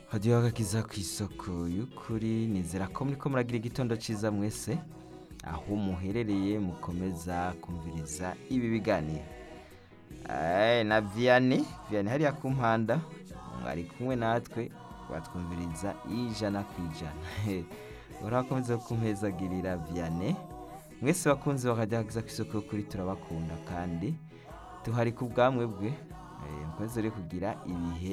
akadiyo kakiza ku isoko y'ukuri nizera ko muri ko muragira igitondo cyiza mwese aho muherereye mukomeza kumviriza ibi biganiro Eh, na viyani viyani hariya ku mpanda ari kumwe natwe batwumviriza ijana ku ijana urakomeza kumpezagirira viyane mwese bakunzi bakajyaza ku isoko kuri turabakunda kandi tuhari ku bwamwe bwe eh, mukomeze rero kugira ibihe